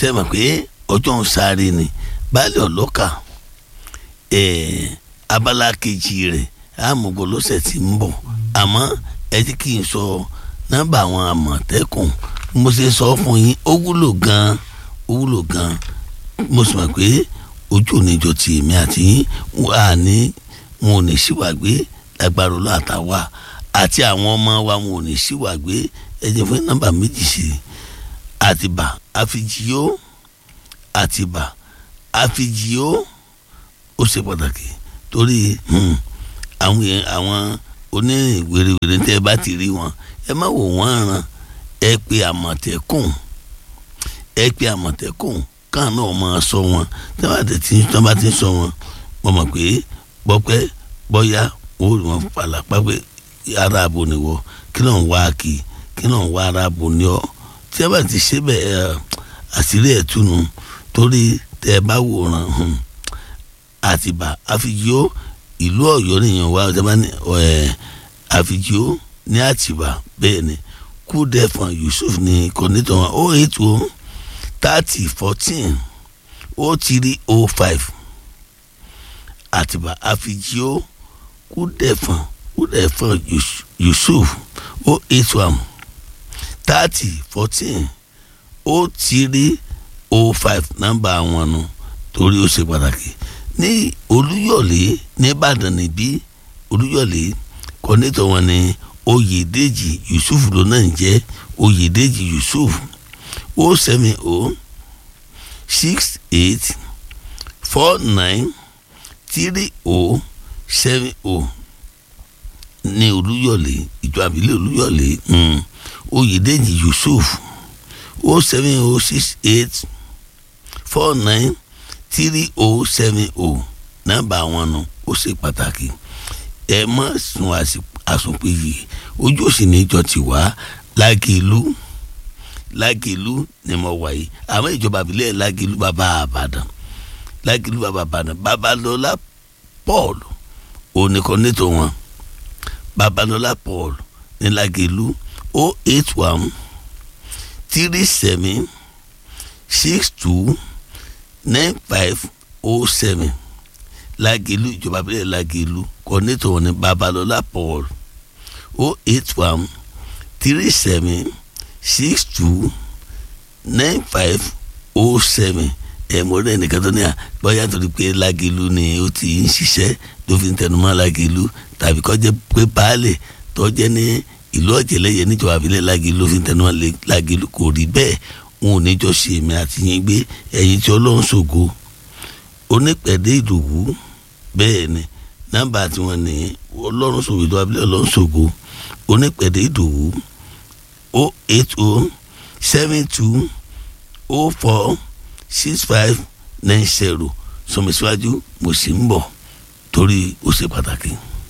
ṣe mọ̀ pé ọjọ́ ń sáré ni baálé ọlọ́kà abala kejì rẹ̀ àmúgbò lọ́sẹ̀ tí ń bọ̀ àmọ́ ẹ ti kí n sọ nọ́mbà àwọn àmọ̀tẹ́kùn mo ṣe sọ fún yín ó wúlò gan-an ó wúlò gan-an mo sì mọ̀ pé ojú oníjọ ti èmi àti yín wà ní wọn ò ní síwàgbé lágbára olú àtàwà àti àwọn ọmọ wa wọn ò ní síwàgbé ẹ jẹ́ fún nọ́mbà méjì sí i àtìbà àfijìó àtìbà àfijìó ó ṣe pàtàkì torí àwọn àwọn onírìn wèrèwèrè tẹ́ ẹ bá ti rí wọn ẹ má wò wọ́n ràn ẹ pé àmọ̀tẹ́kùn ẹ pé àmọ̀tẹ́kùn káà náà máa sọ wọn tí wọ́n bá ti sọ wọn wọ́n mọ̀ pé bọ́pẹ́ bọ́yá ó rí wọn pàlàpà pé ara àbò ni wọ kí ló ń wá kí kí ló ń wá ara àbò ni ọ tí ẹ bá ti ṣe bẹ́ẹ̀ àṣírí ẹ̀ túnu torí tẹ́ ẹ bá wòran àtìbà àfijó ìlú Ọ̀yọ́ nìyẹn wá ọjọ́ bá ní àfijó ní àtìbà bẹ́ẹ̀ ni kúdẹ̀fọ̀n Yusuf ní kọ́nítọ̀ wọn ó eight o thirty fourteen ó three o five àtìbà àfijó kúdẹ̀fọ̀n kúdẹ̀fọ̀n Yusuf ó eight one thirty fourteen ó three o five nọ́mbà àwọn nu torí ó ṣe pàtàkì ní olúyọ̀lé nìbàdàn níbí olúyọ̀lé kọ́nẹ́tọ̀ wọn ni oyèdèjì yusuf ló náà ń jẹ́ oyèdèjì yusuf o seven o six eight four nine three o seven o ní olúyọ̀lé ìjọ àbílẹ̀ olúyọ̀lé oyèdèjì yusuf o seven o six eight four nine three o seven o nọ́mbà àwọn nu ó ṣe pàtàkì ẹ má sun àsùnpéyì ojú òsì níjọ ti wá lágìlú lágìlú ni mo wà yìí àmọ́ ìjọba àbílẹ̀ lágìlú bàbá àbàdàn lágìlú bàbá àbàdàn babalọlá paul oníkọ́nẹ́tò wọn babalọlá paul ní lágìlú o eight one three seven six two nine five oh seven lágìlú ìjọba abẹ́rẹ́ lágìlú kọ́nẹ́tọ̀ wọn ní babalọ́lá paul oh eight one three seven six two nine five oh seven ẹ̀ mo rẹ̀ nìkan tó ní à bóyá torí pé lágìlú ni ó ti ń ṣiṣẹ́ tó fi ń tẹnumọ́ lágìlú tàbí kó jẹ́ pé baálẹ̀ tó jẹ́ ní ìlú ọ̀jẹ̀lẹ̀yẹ níjọba abẹ́rẹ́ lágìlú fi ń tẹnumọ́ lágìlú kò rí bẹ́ẹ̀ wọn ò ní jọ ṣe èmi àti yín gbé ẹ̀yin tí ọlọ́run ṣògo onípẹ̀dé ìdòwú bẹ́ẹ̀ ni nọ́mbà tí wọ́n ní ọlọ́run ṣògo ìjọba abílẹ̀ ọlọ́run ṣògo onípẹ̀dé ìdòwú o eight o seven two o four six five nine zero sọmísíwájú mo sì ń bọ̀ torí ó ṣe pàtàkì.